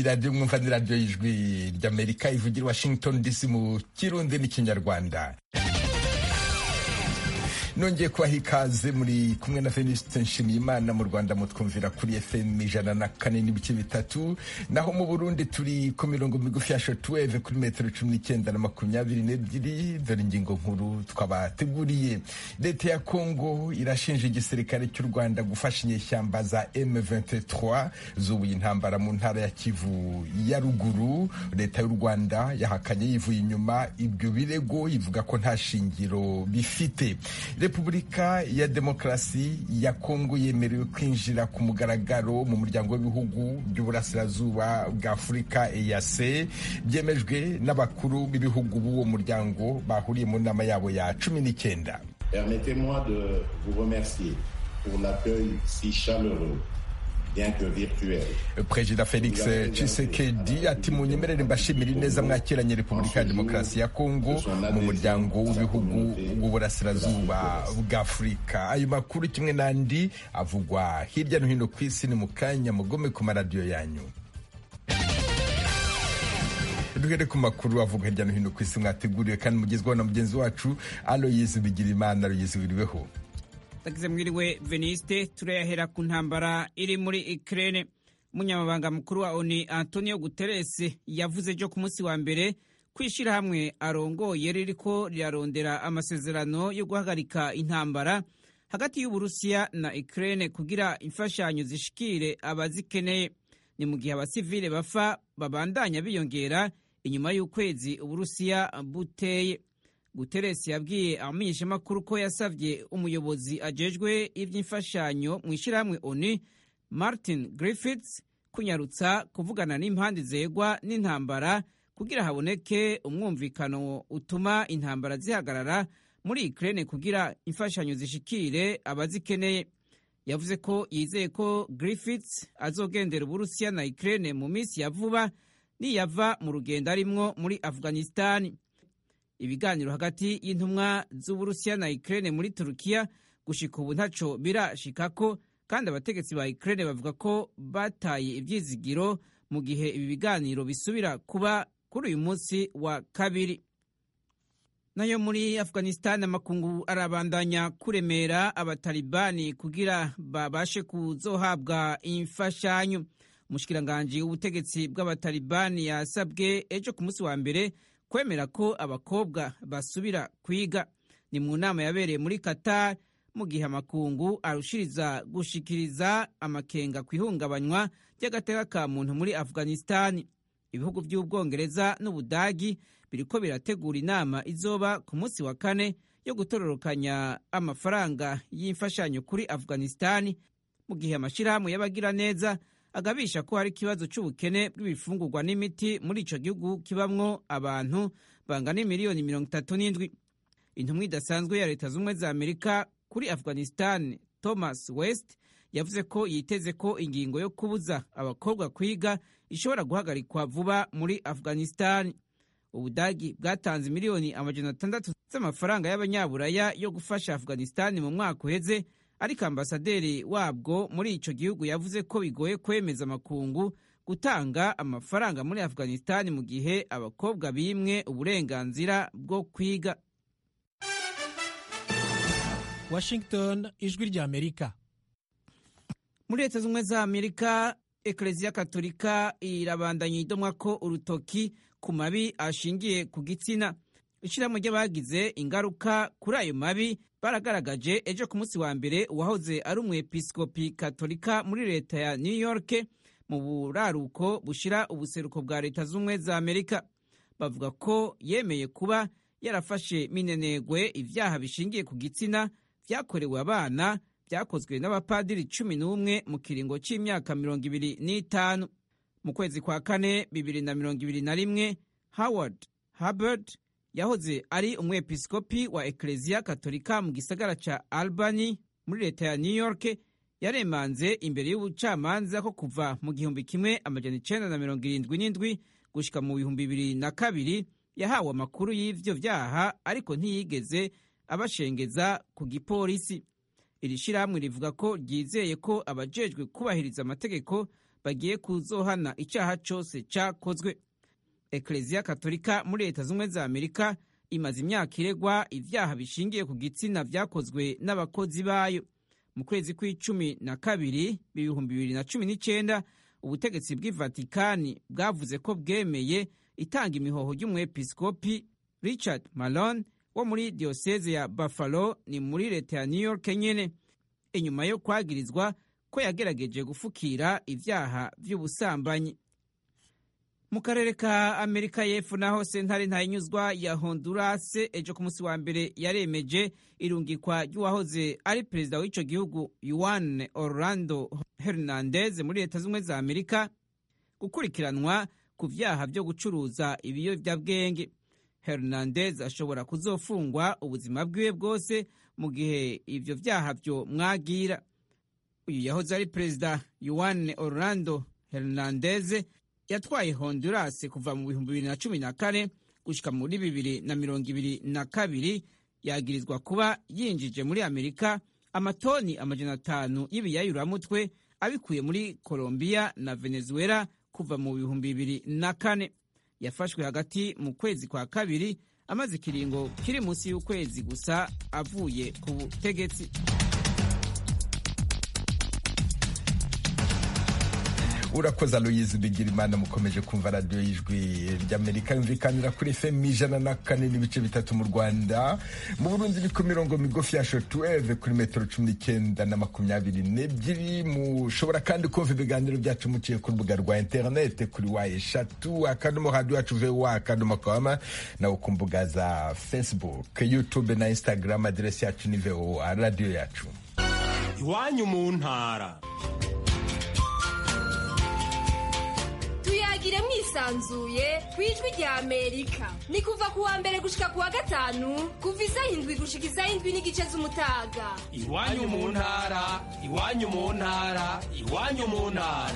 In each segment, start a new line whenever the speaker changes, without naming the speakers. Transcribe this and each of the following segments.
iyi radiyo mwumva ni radiyo y'ijwi ry'amerika ivugira washington dc mu kirundi n'ikinyarwanda nongeye kubaha ikaze muri kumwe na Venuste Nshimiyimana mu Rwanda mutwumvira kuri FM ijana na kane n'ibice bitatu naho mu Burundi turi ku mirongo migufi ya shortwave kuri metero cumi n'icyenda na makumyabiri n'ebyiri dore ingingo nkuru twabateguriye leta ya Kongo irashinja igisirikare cy'u Rwanda gufasha inyeshyamba za M23 zubuye intambara mu ntara ya Kivu ya ruguru leta y'u Rwanda yahakanye yivuye inyuma ibyo birego ivuga ko nta shingiro bifite repubulika ya demokarasi ya kongo yemerewe kwinjira ku mugaragaro mu muryango w'ibihugu by'uburasirazuba bwa afurika eac byemejwe n'abakuru b'ibihugu b'uwo muryango bahuriye mu nama yabo ya cumi n'icyenda
permettez-moi de vous remercier pour l'accueil si chaleureux
perezida felix tshisekedi ati munyemerere mbashimira ineza mwakiranye repubulika ya demokarasi ya kongo mu muryango w'ibihugu w'uburasirazuba bwa afurika ayo makuru kimwe n'andi avugwa hirya no hino ku isi ni mu kanya mugome ku maradiyo yanyu duhere ku makuru avuga hirya no hino ku isi mwateguriwe kandi mugezweho na mugenzi wacu aloyizi bigirimana aloyizi wiriweho
tagize mwiriwe veniste turayahera ku ntambara iri muri Ukraine umunyamabanga mukuru wa ONU Antonio Guterres yavuze ejo ku munsi wa mbere ko ishyirahamwe arongoye ririko rirarondera amasezerano yo guhagarika intambara hagati y'Uburusiya na Ukraine kugira imfashanyo zishikire abazikeneye ni mu gihe abasivile bafa babandanya biyongera inyuma y'ukwezi Uburusiya buteye Guterres yabwiye abamenyeshamakuru ko yasabye umuyobozi ajejwe iby'imfashanyo mu ishyirahamwe ONU Martin Griffiths kunyarutsa kuvugana n'impande zegwa n'intambara kugira haboneke umwumvikano utuma intambara zihagarara muri Ukraine kugira imfashanyo zishikire abazikeneye yavuze ko yizeye ko Griffiths azogendera Uburusiya na Ukraine mu minsi ya vuba niyava mu rugendo arimwo muri Afghanistan ibiganiro hagati y'intumwa z'uburusiya na Ukraine muri Turukiya gushika ubu ntaco birashikako kandi abategetsi ba Ukraine bavuga ko bataye ivyizigiro mu gihe ibi biganiro bisubira kuba kuri uyu munsi wa kabiri nayo muri Afghanistan amakungu arabandanya kuremera abatalibani kugira babashe kuzohabwa imfashanyo umushikiranganji w'ubutegetsi bw'abatalibani yasabwe ejo ku munsi wa mbere kwemera ko abakobwa basubira kwiga ni mu nama yabereye muri Qatar mu gihe amakungu arushiriza gushikiriza amakenga ku ihungabanywa ry'agateka ka muntu muri Afghanistan ibihugu by'ubwongereza n'ubudagi biriko birategura inama izoba ku munsi wa kane yo gutororokanya amafaranga y'imfashanyo kuri Afghanistan mu gihe amashyirahamwe y'abagira neza agabisha ko hari ikibazo cy'ubukene bw'ibifungurwa n'imiti muri ico gihugu kibamwo abantu bangana miliyoni mirongo itatu n'indwi intumwa idasanzwe ya leta z'ubumwe za amerika kuri afghanistan thomas west yavuze ko yiteze ko ingingo yo kubuza abakobwa kwiga ishobora guhagarikwa vuba muri afghanistan ubudagi bwatanze miliyoni amajana atandatu z'amafaranga y'abanyaburaya yo gufasha afghanistan mu mwaka uheze ariko ambasaderi wabwo muri ico gihugu yavuze ko bigoye kwemeza amakungu gutanga amafaranga muri Afghanistan mu gihe abakobwa bimwe uburenganzira bwo kwiga
Washington ijwi rya Amerika
muri leta z'ubumwe za Amerika Eklezia Katolika irabandanya idomwa ko urutoki ku mabi ashingiye ku gitsina ishirahamwe ry'abagize ingaruka kuri ayo mabi baragaragaje ejo ku munsi wa mbere uwahoze ari umwepiskopi katolika muri leta ya new york mu buraruko bushira ubuseruko bwa leta z'ubumwe za amerika bavuga ko yemeye kuba yarafashe minenegwe ibyaha bishingiye ku gitsina byakorewe abana byakozwe n'abapadiri cumi n'umwe mu kiringo cy'imyaka mirongo ibiri n'itanu mu kwezi kwa kane bibiri na mirongo ibiri na rimwe howard hubbard yahoze ari umwepiskopi wa Eklezia Katolika mu gisagara ca Albany muri leta ya New York yaremanze imbere y'ubucamanza ko kuva mu gihumbi kimwe amajana icenda na mirongo irindwi n'indwi gushika mu bihumbi bibiri na kabiri yahawe amakuru y'ivyo vyaha ariko ntiyigeze abashengeza ku gipolisi iri shirahamwe rivuga ko ryizeye ko abajejwe kubahiriza amategeko bagiye kuzohana icyaha cyose cyakozwe ekereziya katolika muri leta z'ubumwe za amerika imaze imyaka iregwa ibyaha bishingiye ku gitsina byakozwe n'abakozi bayo mu kwezi kw'icumi na kabiri ibihumbi bibiri na cumi n'icyenda ubutegetsi bw'i vatikani bwavuze ko bwemeye itanga imihoho ry'umwepiskopi richard malone wo muri diyoseze ya buffalo ni muri leta ya new york nyene inyuma yo kwagirizwa ko yagerageje gufukira ibyaha by'ubusambanyi mu karere ka amerika y'epfo naho sentare ntayinyuzwa ya honduras ejo ku munsi wa mbere yaremeje irungikwa ry'uwahoze ari perezida w'icyo gihugu yuan orlando hernandez muri leta z'ubumwe za amerika gukurikiranwa ku byaha byo gucuruza ibiyobyabwenge hernandez ashobora kuzofungwa ubuzima bwiwe bwose mu gihe ibyo byaha byo mwagira uyu yahoze ari perezida yuan orlando hernandez yatwaye honduras kuva mu bihumbi bibiri na cumi na kane gushyika muri bibiri na mirongo ibiri na kabiri yagirizwa kuba yinjije muri amerika amatoni amajana atanu y'ibiyayuramutwe abikuye muri colombia na venezuela kuva mu bihumbi bibiri na kane yafashwe hagati mu kwezi kwa kabiri amaze ikiringo kiri munsi y'ukwezi gusa avuye ku butegetsi
urakoze aloyizi bigira imana mukomeje kumva radiyo y'ijwi ry'amerika yumvikanira kuri fm ijana na kane n'ibice bitatu mu rwanda mu burundi ni ku mirongo migufi ya shotuweve kuri metero cumi n'icyenda na makumyabiri n'ebyiri mushobora kandi kumva ibiganiro byacu muciye ku rubuga rwa interinete kuri wa eshatu akadomo radiyo yacu vowa akadomo kawama nawe ku mbuga za facebook youtube na instagram aderesi yacu ni voa radiyo yacu
iwanyu mu ntara
tuyagire mwisanzuye ku ijwi rya amerika ni kuva ku wa mbere gushika ku wa gatanu kuva isaha indwi gushika isaha indwi n'igice z'umutaga
iwanyu mu ntara iwanyu mu ntara iwanyu mu ntara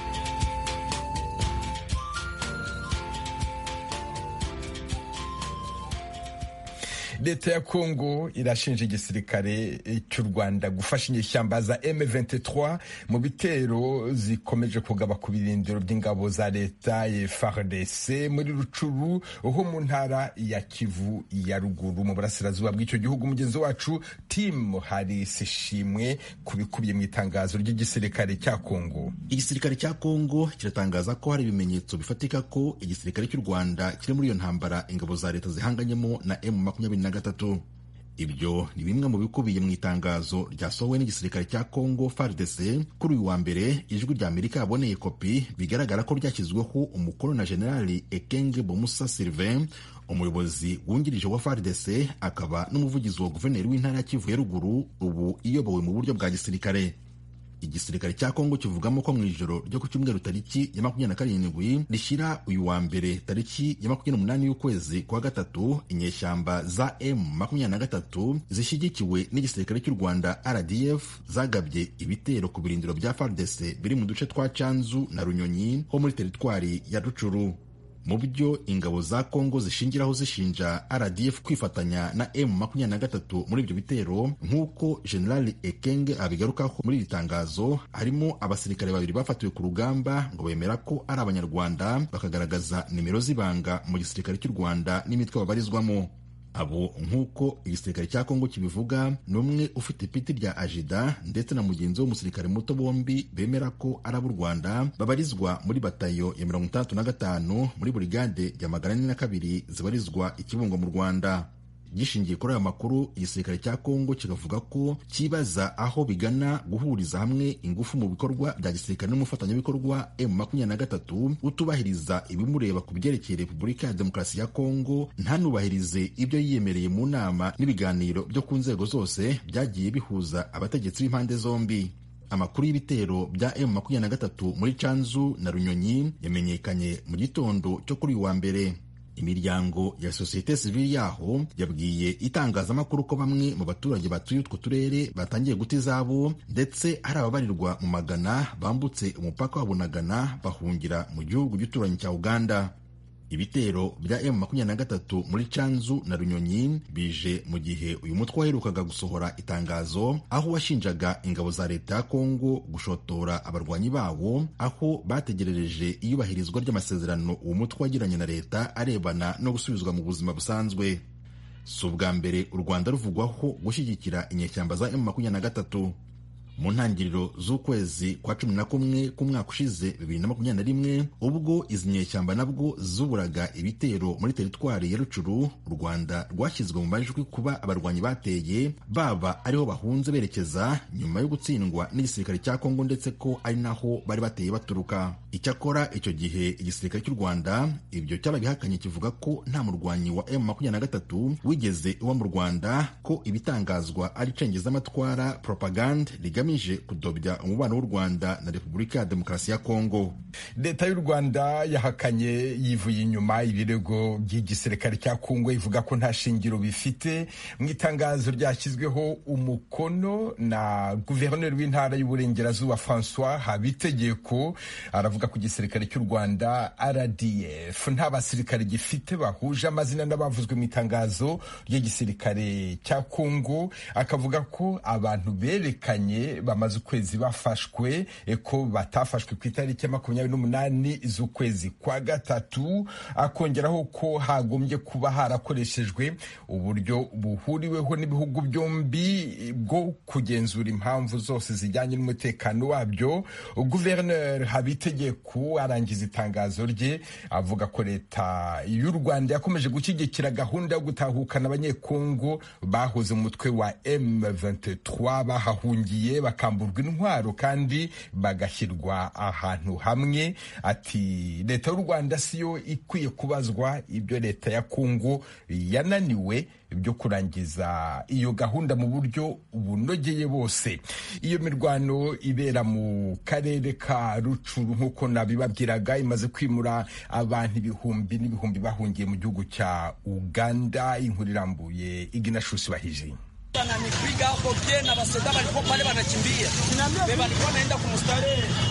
leta ya kongo irashinja igisirikare cy'u rwanda gufasha inyeshyamba za M23 mu bitero zikomeje kugaba ku birindiro by'ingabo za leta ya FARDC muri rucuru ho mu ntara ya kivu ya ruguru mu burasirazuba bw'icyo gihugu mugenzi wacu tim harisi shimwe ku bikubiye mu itangazo ry'igisirikare cya kongo
igisirikare cya kongo kiratangaza ko hari ibimenyetso bifatika ko igisirikare cy'u rwanda kiri muri iyo ntambara ingabo za leta zihanganyemo na M makumyabiri na gatatu ibyo ni bimwe mu bikubiye mu itangazo ryasohowe n'igisirikare cya congo fardc kuri uyu wa mbere ijwi rya amerika yaboneye kopi bigaragara ko ryashyizweho umukono na generali ekenge bomusa sylvain umuyobozi wungirije wa fardc akaba n'umuvugizi wa guverineri w'intara ya kivu ya ruguru ubu iyobowe mu buryo bwa gisirikare igisirikare cya kongo kivugamo ko mu ijoro ryo ku cyumweru tariki ya makumyabiri na karindwi rishyira uyu wa mbere tariki ya makumyabiri n'umunani y'ukwezi kwa gatatu inyeshyamba za m makumyabiri na gatatu zishyigikiwe n'igisirikare cy'u rwanda rdf zagabye ibitero ku birindiro bya fardc biri mu duce twa canzu na runyonyi ho muri teritwari ya rucuru mu byo ingabo za kongo zishingiraho zishinja rdf kwifatanya na m makumyabiri na gatatu muri ibyo bitero nk'uko generali ekenge abigarukaho muri iri tangazo harimo abasirikare babiri bafatiwe ku rugamba ngo bemera ko ari abanyarwanda bakagaragaza nimero z'ibanga mu gisirikare cy'u rwanda n'imitwe babarizwamo abo nk'uko igisirikare cya kongo kibivuga ni umwe ufite ipiti rya ajida ndetse na mugenzi we w'umusirikare muto bombi bemera ko ari ab'u rwanda babarizwa muri batayo ya mirongo itandatu na gatanu muri burigade ya magana ane na kabiri zibarizwa ikibungo mu rwanda gishingiye kuri aya makuru igisirikare cya kongo kikavuga ko kibaza aho bigana guhuriza hamwe ingufu mu bikorwa bya gisirikare n'umufatanyabikorwa m makumyabiri na gatatu utubahiriza ibimureba ku byerekeye repubulika ya demokarasi ya kongo ntanubahirize ibyo yiyemereye mu nama n'ibiganiro byo ku nzego zose byagiye bihuza abategetsi b'impande zombi amakuru y'ibitero bya m makumyabiri na gatatu muri canzu na runyonyi yamenyekanye mu gitondo cyo kuri uyu wa mbere imiryango ya sosiyete sivili yaho yabwiye itangazamakuru ko bamwe mu baturage batuye utwo turere batangiye guta izabo ndetse hari ababarirwa mu magana bambutse umupaka wa bunagana bahungira mu gihugu gituranyi cya uganda ibitero bya M23 muri Canzu na Runyonyi bije mu gihe uyu mutwe waherukaga gusohora itangazo aho washinjaga ingabo za leta ya Kongo gushotora abarwanyi bawo aho bategerereje iyubahirizwa ry'amasezerano uwo mutwe wagiranye na leta arebana no gusubizwa mu buzima busanzwe si ubwa mbere u Rwanda ruvugwaho gushyigikira inyeshyamba za M23 mu ntangiriro z'ukwezi kwa cumi na kumwe k'umwaka ushize bibiri na makumyabiri na rimwe ubwo izi nyeshyamba nabwo zuburaga ibitero muri teritwari ya rucuru u rwanda rwashyizwe mu majwi kuba abarwanyi bateye baba ariho bahunze berekeza nyuma yo gutsindwa n'igisirikare cya kongo ndetse ko ari naho bari bateye baturuka icyakora icyo gihe igisirikare cy'u rwanda ibyo cyababihakanye kivuga ko nta murwanyi wa m makumyabiri na gatatu wigeze iwa mu rwanda ko ibitangazwa ari cengezamatwara propagande rigamije kudobya umubano w'u rwanda na repubulika ya demokarasi ya kongo
leta y'u rwanda yahakanye yivuye inyuma ibirego by'igisirikare cya kongo ivuga ko nta shingiro bifite mu itangazo ryashyizweho umukono na guverineri w'intara y'uburengerazuba francois habitegeko aravuga ko igisirikare cy'u rwanda rdf nta basirikare gifite bahuje amazina n'abavuzwe mu itangazo ry'igisirikare cya kongo akavuga ko abantu berekanye bamaze ukwezi bafashwe ko batafashwe ku itariki ya makumyabiri n'umunani z'ukwezi kwa gatatu akongeraho ko hagombye kuba harakoreshejwe uburyo buhuriweho n'ibihugu byombi bwo kugenzura impamvu zose zijyanye n'umutekano wabyo guverineri habitegeko arangiza itangazo rye avuga ko leta y'u rwanda yakomeje gushyigikira gahunda yo gutahukana abanyekongo bahoze mu mutwe wa M23 bahahungiye bakamburwa intwaro kandi bagashyirwa ahantu hamwe ati leta y'u rwanda siyo ikwiye kubazwa ibyo leta ya kongo yananiwe byo kurangiza iyo gahunda mu buryo bunogeye bose iyo mirwano ibera mu karere ka rucuru nk'uko nabibabwiraga imaze kwimura abantu ibihumbi n'ibihumbi bahungiye mu gihugu cya uganda inkuru irambuye iginashusi bahije
Ananipiga hapo pia na basoda walikuwa pale wanakimbia. Beba alikuwa anaenda kumstari.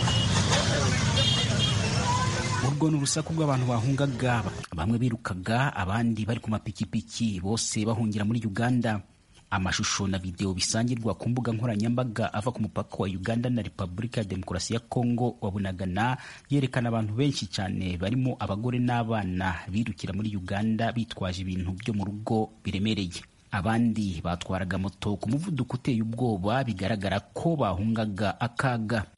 urwo ni urusaku rw'abantu bahungaga bamwe birukaga abandi bari ku mapikipiki bose bahungira muri uganda amashusho na videwo bisangirwa ku mbuga nkoranyambaga ava ku mupaka wa uganda na repubulika ya demokarasi ya kongo wa bunagana yerekana abantu benshi cyane barimo abagore n'abana birukira muri uganda bitwaje ibintu byo mu rugo biremereye abandi batwaraga moto ku muvuduko uteye ubwoba bigaragara ko bahungaga akaga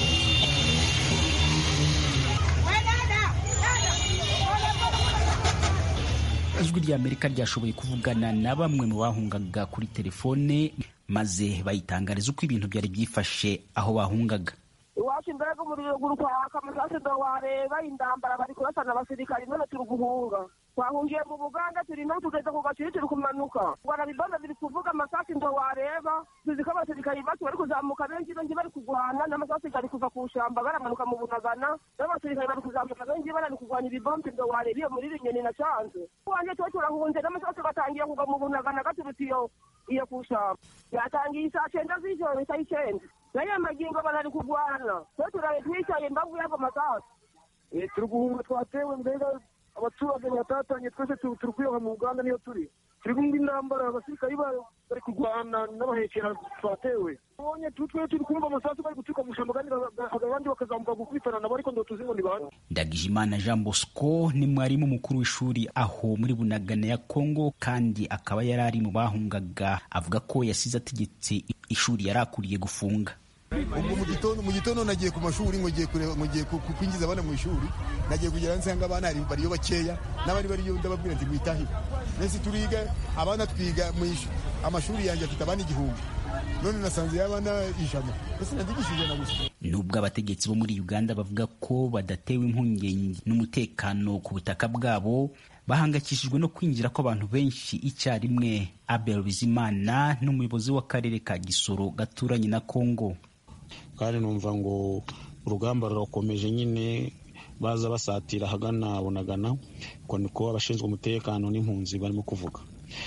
ijwi rya amerika ryashoboye kuvugana na bamwe mu bahungaga kuri telefone maze bayitangariza uko ibintu byari byifashe aho bahungaga
iwacu mbega umuriro guri kwaka amasasi ndo wareba indambara bari kurasana abasirikari none turi guhunga twahungiye mu buganda turi no tugeze ku gaciri turi kumanuka rwanda bibanda biri kuvuga amasasi ndo wareba tuzi ko abasirikari bacu bari kuzamuka benshi benshi bari kurwana n'amasasi gari kuva ku shamba baramanuka mu bunagana n'abasirikari bari kuzamuka benshi bari kurwanya ibibombe ndo wareba iyo muri rinyoni na canze wanje tuba turahunze n'amasasi gatangiye kugwa mu bunagana gaturutse iyo iyo ku shamba yatangiye isaa cyenda z'ijoro isaa icyenda nayo magingo barari kurwana twe turaye twicaye mbavu y'ago masasi
turi guhunga twatewe mbega abaturage batatanye twese turi kwiyoha mu uganda niyo turi turi kumva intambara abasirikari bari kurwana n'abahekera twatewe ubonye twe turi kumva amasasu bari guturuka mu shamba kandi abandi bakazamuka gukubitana nabo ariko ndo tuzi ngo ni bande
ndagijimana jean bosco ni mwarimu mukuru w'ishuri aho muri bunagana ya kongo kandi akaba yari ari mu bahungaga avuga ko yasize ategetse ishuri yari akuriye gufunga
ubwo mu gitondo mu gitondo nagiye ku mashuri ngo ngiye kureba ngo ngiye kwinjiza abana mu ishuri nagiye kugera nsanga abana bariyo bakeya n'abari bariyo ndababwira nti mwitahire nese turiga abana twiga mu amashuri yanjye afite abana igihumbi none nasanze y'abana ijana ese nadigishije ijana gusa
nubwo abategetsi bo muri uganda bavuga ko badatewe impungenge n'umutekano ku butaka bwabo bahangayikishijwe no kwinjira kw'abantu benshi icyarimwe abel bizimana n'umuyobozi w'akarere ka gisoro gaturanye na kongo
kandi numva ngo urugamba rurakomeje nyine baza basatira ahagana bunagana uko niko abashinzwe umutekano n'impunzi barimo kuvuga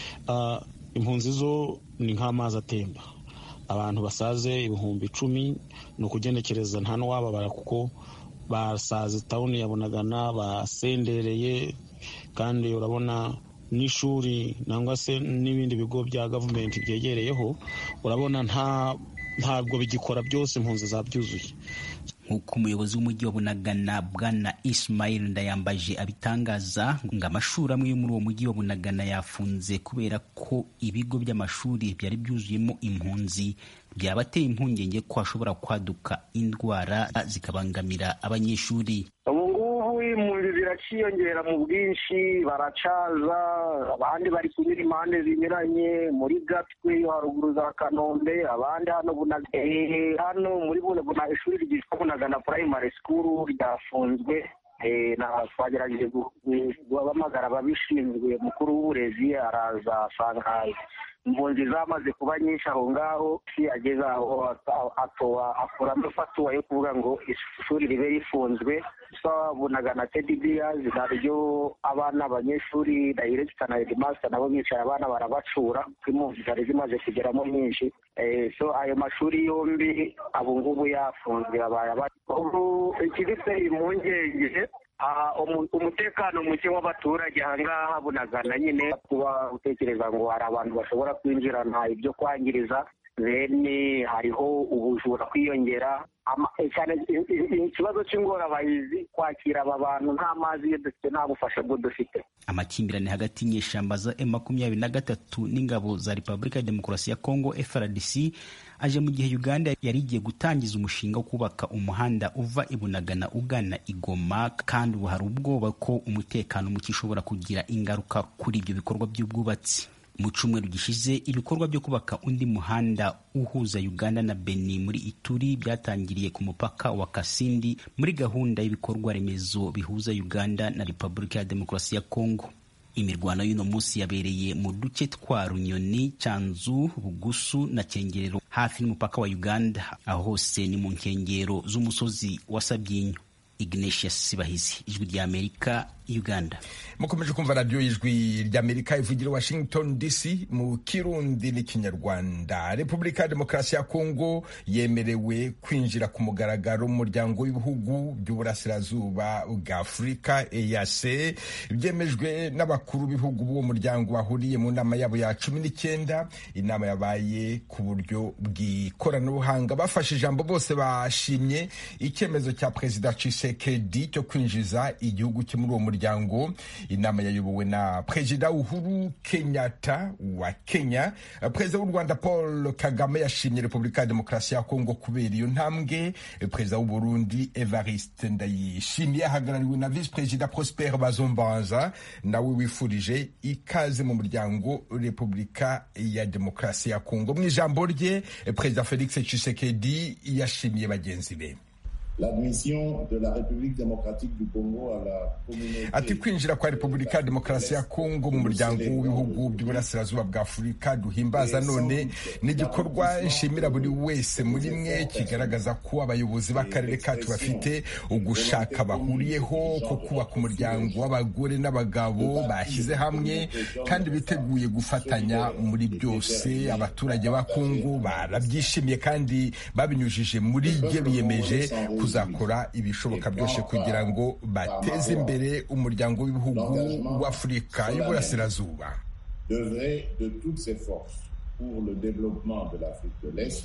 impunzi zo ni nk'amazi atemba abantu basaze ibihumbi icumi ni ukugenekereza nta n'uwababara kuko basaze tawuni ya bunagana basendereye kandi urabona n'ishuri nangwa se n'ibindi bigo bya gavumenti byegereyeho urabona nta ntabwo bigikora byose impunzi zabyuzuye
nk'uko umuyobozi w'umujyi wa bunagana bwana ismail ndayambaje abitangaza ngo amashuri amwe yo muri uwo mujyi wa bunagana yafunze kubera ko ibigo by'amashuri byari byuzuyemo impunzi byabateye impungenge ko hashobora kwaduka indwara zikabangamira abanyeshuri
ubu ngubu impunzi ziraciyongera mu bwinshi baracaza abandi bari kunyura impande zinyuranye muri gatwe haruguru za kanombe abandi hano hano muri buna ishuri ryitwa bunagana primary school ryafunzwe twagerageje guhamagara ababishinzwe mukuru w'uburezi araza asanga impunzi zamaze kuba nyinshi aho ngaho si ageze aho akuramo ifatuwa yo kuvuga ngo ishuri ribe rifunzwe twabonaga na tedi biyazi naryo abana abanyeshuri dayiregita na hedimasita nabo bicaye abana barabacura kuko impunzi zari zimaze kugeramo nyinshi so ayo mashuri yombi abo ngubu yafunzwe abaye ubu ikiduteye impungenge umutekano muke w'abaturage ahangaha bunagana nyine kuba utekereza ngo hari abantu bashobora kwinjirana ibyo kwangiriza bene hariho ubujura kwiyongera cyane ikibazo cy'ingorabahizi kwakira aba bantu nta mazi iyo dufite nta bufasha bwo dufite
amakimbirane hagati y'inyeshyamba za m makumyabiri na gatatu n'ingabo za repubulika ya demokarasi ya kongo frdc aje mu gihe uganda yari igiye gutangiza umushinga wo kubaka umuhanda uva ibunagana ugana igoma kandi ubu hari ubwoba ko umutekano muke ushobora kugira ingaruka kuri ibyo bikorwa by'ubwubatsi mu cyumweru gishize ibikorwa byo kubaka undi muhanda uhuza uganda na beni muri ituri byatangiriye ku mupaka wa kasindi muri gahunda y'ibikorwa remezo bihuza uganda na repubulika ya demokarasi ya kongo imirwano y'uno munsi yabereye mu duce twa runyoni cyanzu bugusu na cyengerero hafi n'umupaka wa uganda aho hose ni mu nkengero z'umusozi wa sabyinyo ignatius sibahizi ijwi ry'amerika uganda
mukomeje kumva radiyo y'ijwi ry'amerika ivugira washington dc mu kirundi n'ikinyarwanda repubulika ya demokarasi ya kongo yemerewe kwinjira ku mugaragaro mu muryango w'ibihugu by'uburasirazuba bwa afurika eac byemejwe n'abakuru b'ibihugu b'uwo muryango bahuriye mu nama yabo ya cumi n'icyenda inama yabaye ku buryo bw'ikoranabuhanga bafashe ijambo bose bashimye icyemezo cya perezida Tshisekedi cyo kwinjiza igihugu cye muri uwo muryango inama yayobowe na perezida uhuru kenyatta wa kenya perezida w'u rwanda paul kagame yashimye repubulika ya demokarasi ya kongo kubera iyo ntambwe perezida w'u burundi evariste ndayishimiye ahagarariwe na visi perezida prosper bazombanza nawe wifurije ikaze mu muryango repubulika ya demokarasi ya kongo mu ijambo rye perezida felix tshisekedi yashimiye bagenzi be
l'admission de la République démocratique du Congo à la communauté
ati kwinjira kwa repubulika ya demokarasi ya kongo mu muryango w'ibihugu by'uburasirazuba bwa afurika duhimbaza none ni igikorwa nshimira buri wese muri mwe kigaragaza ko abayobozi b'akarere kacu bafite ugushaka bahuriyeho ko kubaka umuryango w'abagore n'abagabo bashyize hamwe kandi biteguye gufatanya muri byose abaturage ba kongo barabyishimiye kandi babinyujije muri bye biyemeje kuzakora ibishoboka byose kugira ngo bateze imbere umuryango w'ibihugu w'afurika y'uburasirazuba
devrait de toutes ses forces pour le développement de l'Afrique de l'Est.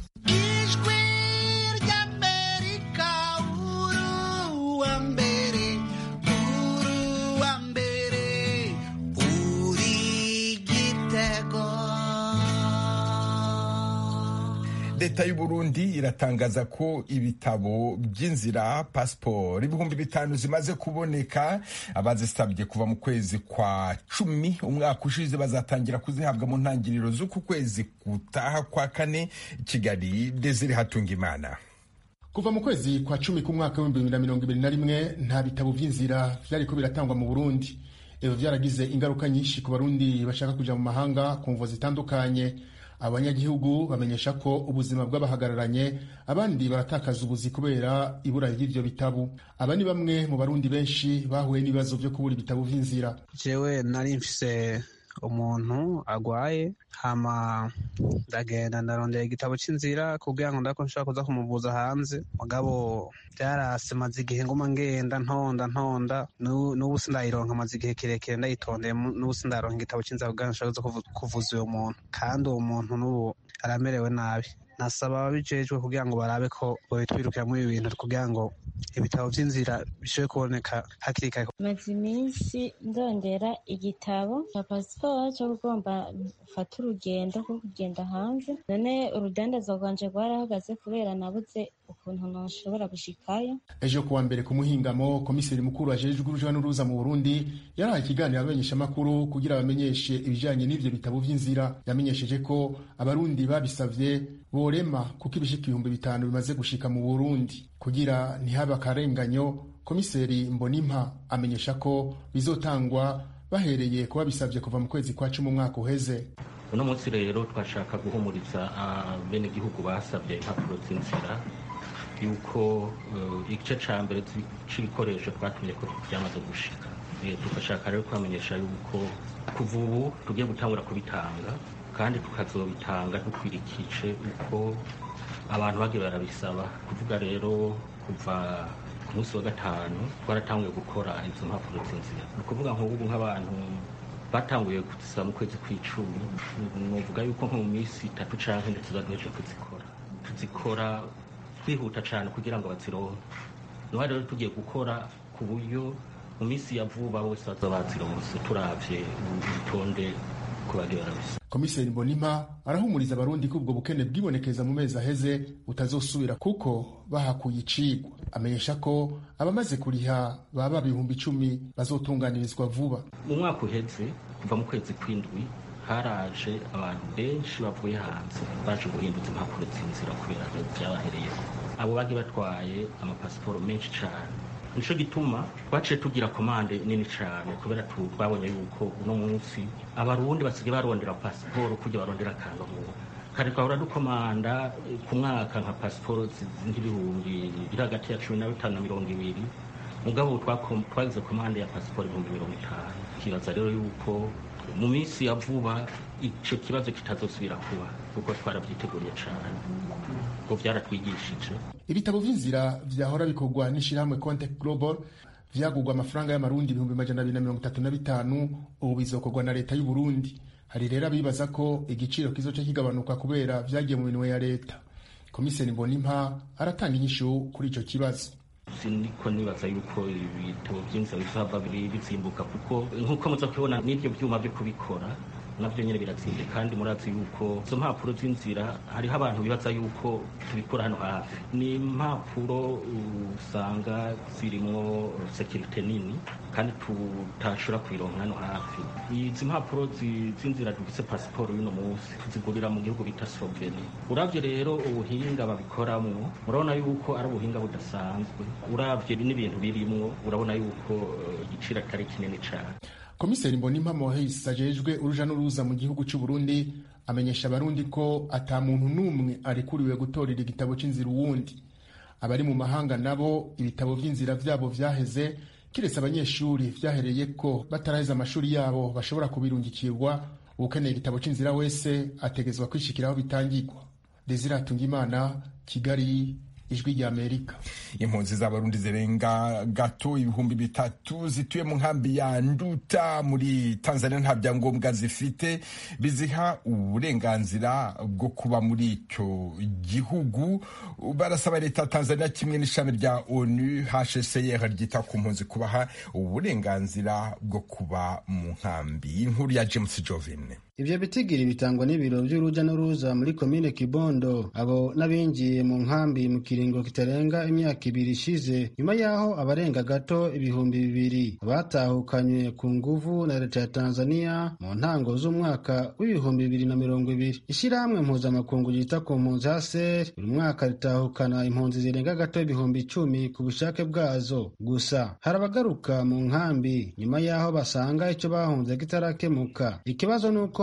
leta y'u Burundi iratangaza ko ibitabo by'inzira pasiporo ibihumbi bitanu zimaze kuboneka abazisabye kuva mu kwezi kwa cumi umwaka ushize bazatangira kuzihabwa mu ntangiriro z'uku kwezi gutaha kwa kane kigali desire hatungimana
kuva mu kwezi kwa cumi k'umwaka w'ibihumbi bibiri na mirongo ibiri na rimwe nta bitabo by'inzira byariko biratangwa mu burundi ibyo byaragize ingaruka nyinshi ku barundi bashaka kuja mu mahanga ku mvo zitandukanye abanyagihugu bamenyesha ko ubuzima bw'abahagararanye abandi baratakaza ubuzi kubera ibura ry'ivyo bitabo aba ni bamwe mu barundi benshi bahuye n'ibibazo vyo kubura ibitabo vy'inzira
jewe nari mfise umuntu agwaye hama ndagenda ndarondera igitabo c'inzira kugira ngo ndako nshobora kuza kumuvuza hanze mugabo byarase maze igihe nguma ngenda ntonda ntonda n'ubu sindayironka maze igihe kirekire ndayitondeye n'ubu sindaronka igitabo c'inzira kugira ngo nshobora kuza kuvuza uwo muntu kandi uwo muntu n'ubu aramerewe nabi nasaba ababijejwe kugira ngo barabe ko babitwirukiramo ibi bintu kugira ngo ibitabo by'inzira bishobore kuboneka hakiri kare
maze iminsi ndondera igitabo cya pasiporo cyo kugomba gufata urugendo rwo kugenda hanze none urudandaza rwanje rwarahagaze kubera nabuze ukuntu nashobora gushikayo
ejo kuwa mbere ku muhingamo komiseri mukuru ajejwe uruja n'uruza mu burundi yarahaye ikiganiro abamenyeshamakuru kugira bamenyeshe ibijanye n'ivyo bitabo vy'inzira yamenyesheje ko abarundi babisavye borema kuko ibishika ibihumbi bitanu bimaze gushika mu burundi kugira ntihabe akarenganyo komiseri mbonimpa amenyesha ko bizotangwa bahereye ku babisavye kuva mu kwezi kwa cumi umwaka uheze
uno munsi rero twashaka guhumuriza abenegihugu basabye impapuro z'inzira yuko igice ca mbere c'ibikoresho twatumye ko byamaze gushika tugashaka rero kubamenyesha yuko kuva ubu tugiye gutangura kubitanga kandi tukazobitanga dukwirikije uko abantu bagiye barabisaba kuvuga rero kuva ku munsi wa gatanu twaratanguye gukora izo mpapuro z'inzira ni ukuvuga nk'ubu nk'abantu batanguye kuzisaba mu kwezi kw'icumi nuvuga yuko nko mu minsi itatu canke ndetse tuzagejeje kuzikora tuzikora twihuta cane kugira ngo bazironke niho rero tugiye gukora ku buryo mu minsi ya vuba bose bazoba bazironse turavye urutonde ko bagiye barabisa
komiseri mbonimpa arahumuriza abarundi ko ubwo bukene bwibonekeza mu mezi aheze butazosubira kuko bahakuye icigwa amenyesha ko abamaze kuriha baba ibihumbi icumi bazotunganirizwa vuba
mu mwaka uheze kuva mu kwezi kw'indwi haraje abantu benshi bavuye hanze baje guhinduza impapuro z'inzira kubera vyabahereyeko abo bagiye batwaye amapasiporo menshi cane nico gituma twaciye tugira komande nini cane kubera twabonye yuko uno munsi abarundi basigaye barondera pasiporo kurya barondera akangamuntu kare twahora dukomanda ku mwaka nka pasiporo nk'ibihumbi biri hagati ya cumi na bitanu na mirongo ibiri mugabo twagize komande ya pasiporo ibihumbi mirongo itanu kibaza rero yuko mu minsi ya vuba ico kibazo kitazosubira kuba kuko twarabyiteguriye cane ko vyaratwigishije
ibitabo vy'inzira vyahora bikorwa n'ishirahamwe contact global vyagurwa amafaranga y'amarundi ibihumbi majana abiri na mirongo itatu na bitanu ubu bizokorwa na leta y'u Burundi hari rero abibaza ko igiciro kizoca kigabanuka kubera vyagiye mu minwe ya leta komiseri mbonimpa aratanga inyishu kuri ico kibazo
siniko nibaza yuko ibitabo vy'inzira bizohava bizimbuka kuko nk'uko muza kubibona n'ivyo vyuma vyo kubikora navyo nyene birazimvye kandi murazi yuko izo mpapuro z'inzira hariho abantu bibaza yuko tubikora hano hafi ni impapuro usanga zirimwo sekirite nini kandi tutashobora kuyironka hano hafi izi mpapuro z'inzira dufise pasiporo y'uno munsi tuzigurira mu gihugu bita sloveni uravye rero ubuhinga babikoramwo murabona yuko ari ubuhinga budasanzwe uravye n'ibintu birimwo urabona yuko igiciro atari kinini cane
komiseri mbonimpa mohis ajejwe uruja n'uruza mu gihugu c'u Burundi amenyesha abarundi ko ata muntu n'umwe arekuriwe gutorera igitabo c'inzira uwundi abari mu mahanga nabo ibitabo vy'inzira vyabo vyaheze kiretse abanyeshuri vyahereye ko bataraheza amashuri yabo bashobora kubirungikirwa uwukeneye igitabo c'inzira wese ategezwa kwishikira aho bitangirwa Desire Hatungimana Kigali ijwi rya amerika
impunzi z'abarundi zirenga gato ibihumbi bitatu zituye mu nkambi ya nduta muri tanzania nta byangombwa zifite biziha uburenganzira bwo kuba muri icyo gihugu barasaba leta ya tanzania kimwe n'ishami rya onu hcr ryita ku mpunzi kubaha uburenganzira bwo kuba mu nkambi inkuru ya james jovine
ivyo bitigiri bitangwa n'ibiro vy'uruja n'uruza muri komine kibondo abo n'abinjiye mu nkambi mu kiringo kitarenga imyaka ibiri ishize nyuma y'aho abarenga gato ibihumbi bibiri batahukanywe ku nguvu na leta ya tanzania mu ntango z'umwaka w'ibihumbi bibiri na mirongo ibiri ishirahamwe mpuzamakungu ryita ku mpunzi haser buri mwaka ritahukana impunzi zirenga gato ibihumbi icumi ku bushake bwazo gusa hari abagaruka mu nkambi nyuma y'aho basanga ico bahunze kitarakemuka ikibazo ni uko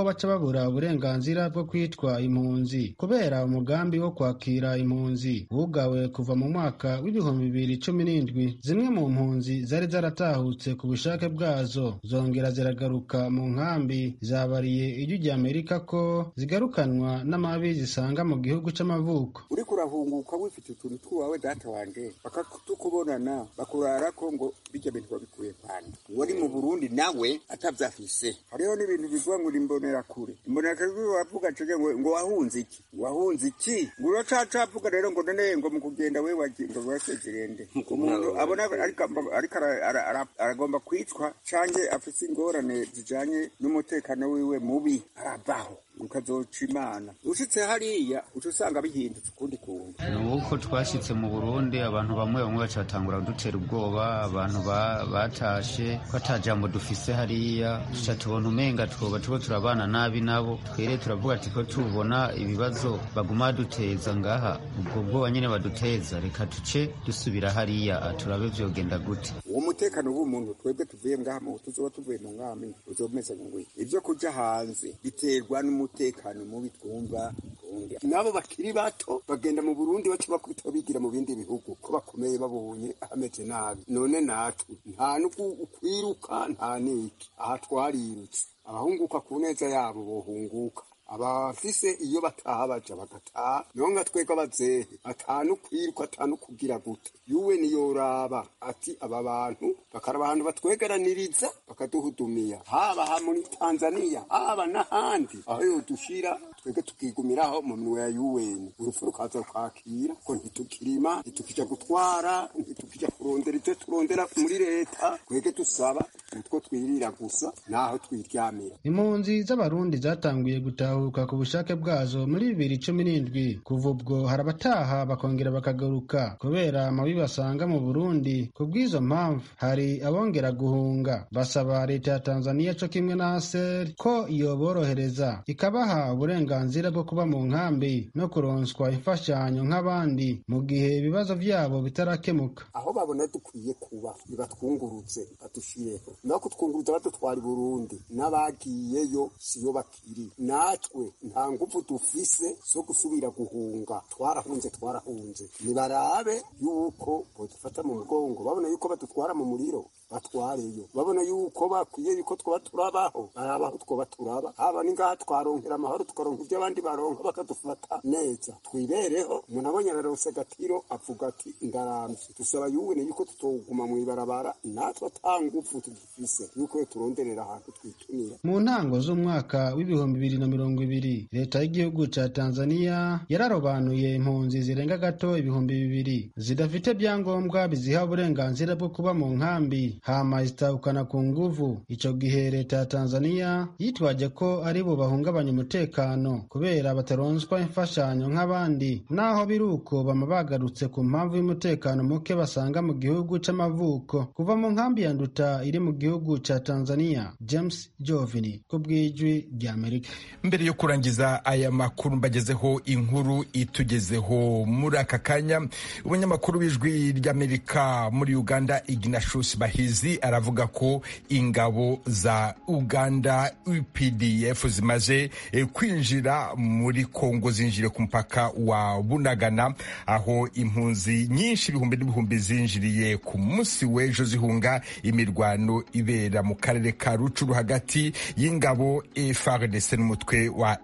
ko baca babura uburenganzira bwo kwitwa impunzi kubera umugambi wo kwakira impunzi wugawe kuva mu mwaka w'ibihumbi bibiri cumi n'indwi zimwe mu mpunzi zari zaratahutse ku bushake bwazo zongera ziragaruka mu nkambi zabariye ijwi rya amerika ko zigarukanwa n'amabi zisanga mu gihugu c'amavuko
uriko urahunguka wifite utuntu tw'iwawe data wanje bakatukubonana bakurarako ngo bijya bintu babikuye kwanda wari mu burundi nawe atavyafise hariho n'ibintu bivuga ngo imbonerakure imbonerakure wavuga cege ngo ngo wahunze iki wahunze iki ngo uracacavuga rero ngo none ngo mu kugenda we wagiye ngo wasezerende umuntu abona ariko ariko ara- ara- ara- aragomba kwicwa canke afise ingorane zijanye n'umutekano wiwe mubi aravaho ukazoca imana ushitse hariya uca usanga bihindutse ukundi kuntu
ni uko twashyitse mu burundi abantu bamwe bamwe baca batangura kudutera ubwoba abantu ba- batashe ko ata jambo dufise hariya tuca tubona umenga twoba tuba turabana nabi nabo twere turavuga ati ko tubona ibibazo baguma baduteza ngaha ubwo bwoba nyene baduteza reka tuce dusubira hariya turabe vyogenda gute
uwo mutekano w'umuntu twebwe tuvuye ngaha mu tuzoba tuvuye mu mwami uzomeze ngwi ibyo kuja hanze biterwa n'umutekano mubi twumva Burundi. nabo bakiri bato bagenda mu burundi baca bakubita bigira mu bindi bihugu ko bakomeye babonye hameze nabi none natwe nta n'ukwiruka nta n'iki aha twarirutse abahunguka ku neza yabo bohunguka abafise iyo bataha baja bagataha nonga twega bazehe atanu kwiruka atanu kugira gute yuwe niyoraba ati aba bantu bakaraba ahantu batwegeraniriza bakaduhudumiya haba ha muri tanzaniya haba n'ahandi aho yodushira twebwe tukigumiraho mu minwe ya yuweni urupfu rukaza rukakira ko ntitukirima ntitukija gutwara ntitukija kurondera ivyo turondera muri leta twebwe dusaba utwo twirira gusa naho twiryamira
impunzi z'abarundi zatanguye gutahuka ku bushake bwazo muri bibiri cumi n'indwi kuva ubwo hari abataha bakongera bakagaruka kubera amabi basanga mu burundi ku bw'izo mpamvu hari abongera guhunga basaba leta ya tanzaniya co kimwe na aser ko yoborohereza ikabaha uburenganzira bwo kuba mu nkambi no kuronswa imfashanyo nk'abandi mu gihe ibibazo vyabo bitarakemuka
aho babona dukwiye kuba nibatwungurutse badushireho no kutwunguruza badutwara i burundi n'abagiyeyo siyo bakiri natwe nta nguvu dufise zo gusubira guhunga twarahunze twarahunze nibarabe yuko bodufata mu mugongo babona yuko badutwara mu muriro batwareyo babona yuko bakwiye yuko twoba turabaho barabaho twoba turaba haba ni ngaha twaronkera amahoro tukaronka ibyo abandi baronka bakadufata neza twibereho umuntu abonye ararose agatiro avuga ati ndaramvye dusaba yuwene yuko tutoguma mw'ibarabara natwe ata nguvu tugifise yuko turonderera ahantu twitunira
mu ntango z'umwaka w'ibihumbi bibiri na mirongo ibiri leta y'igihugu ca tanzaniya yararobanuye impunzi zirenga gato ibihumbi bibiri zidafite byangombwa biziha uburenganzira bwo kuba mu nkambi hama zitahukana ku nguvu ico gihe leta ya tanzaniya yitwaje ko ari bo bahungabanya umutekano kubera bataronswa imfashanyo nk'abandi naho biri uko bama bagarutse ku mpamvu y'umutekano muke basanga mu gihugu c'amavuko kuva mu nkambi ya nduta iri mu gihugu ca tanzaniya james jovini ku bw'ijwi ry'amerika
mbere yo kurangiza aya makuru mbagezeho inkuru itugezeho muri aka kanya umunyamakuru w'ijwi ry'amerika muri uganda ignatius bahizi aravuga ko ingabo za uganda updf zimaze eh, kwinjira muri kongo zinjire ku mupaka wa bunagana aho impunzi nyinshi ibihumbi n'ibihumbi zinjiriye ku munsi w'ejo zihunga imirwano ibera mu karere ka rucuru hagati y'ingabo FARDC n'umutwe wa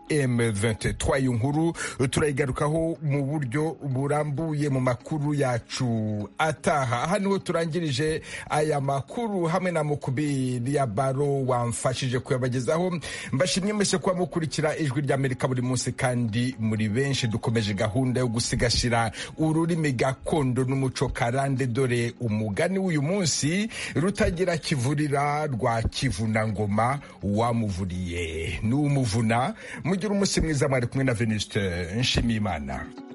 M23 iyo nkuru turayigarukaho mu buryo burambuye mu makuru yacu ataha aha niho turangirije aya makuru hamwe na mukubiri ya baro wamfashije kuyabagezaho mbashimye mwese kuba mukurikira ijwi ry'amerika buri munsi kandi muri benshi dukomeje gahunda yo gusigasira ururimi gakondo n'umuco karande dore umugani w'uyu munsi rutagira kivurira rwa kivunangoma wamuvuriye n'umuvuna mugira umunsi mwiza mwari kumwe na venuste nshimiyimana